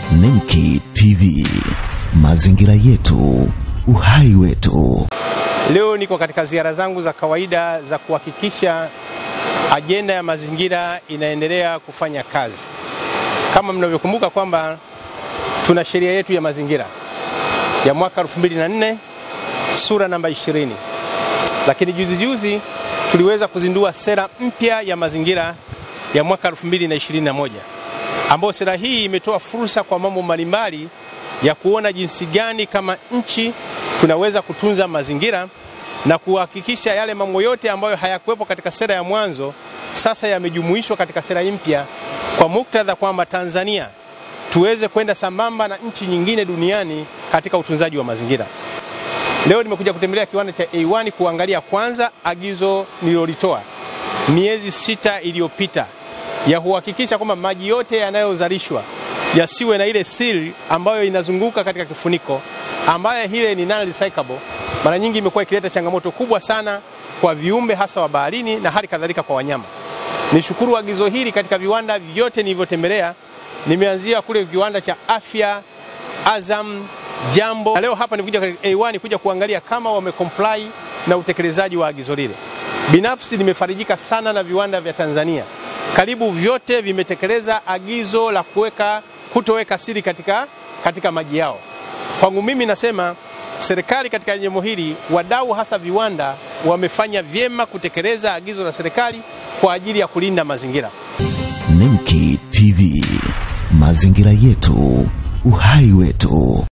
Nemki TV, mazingira yetu, uhai wetu. Leo niko katika ziara zangu za kawaida za kuhakikisha ajenda ya mazingira inaendelea kufanya kazi. Kama mnavyokumbuka kwamba tuna sheria yetu ya mazingira ya mwaka 2004 sura namba 20, lakini juzi juzi tuliweza kuzindua sera mpya ya mazingira ya mwaka 2021 ambayo sera hii imetoa fursa kwa mambo mbalimbali ya kuona jinsi gani kama nchi tunaweza kutunza mazingira na kuhakikisha yale mambo yote ambayo hayakuwepo katika sera ya mwanzo sasa yamejumuishwa katika sera mpya, kwa muktadha kwamba Tanzania tuweze kwenda sambamba na nchi nyingine duniani katika utunzaji wa mazingira. Leo nimekuja kutembelea kiwanda cha A1 kuangalia kwanza agizo nililolitoa miezi sita iliyopita ya kuhakikisha kwamba maji yote yanayozalishwa yasiwe na ile siri ambayo inazunguka katika kifuniko ambayo ile ni non recyclable. Mara nyingi imekuwa ikileta changamoto kubwa sana kwa viumbe hasa wa baharini na hali kadhalika kwa wanyama. Nishukuru agizo hili katika viwanda vyote nilivyotembelea, nimeanzia kule kiwanda cha afya Azam, Jambo, na leo hapa nimekuja katika A1 kuja kuangalia kama wamecomply na utekelezaji wa agizo lile. Binafsi nimefarijika sana na viwanda vya Tanzania, karibu vyote vimetekeleza agizo la kuweka kutoweka siri katika, katika maji yao. Kwangu mimi nasema serikali katika jambo hili, wadau hasa viwanda wamefanya vyema kutekeleza agizo la serikali kwa ajili ya kulinda mazingira. Nemki TV, mazingira yetu, uhai wetu.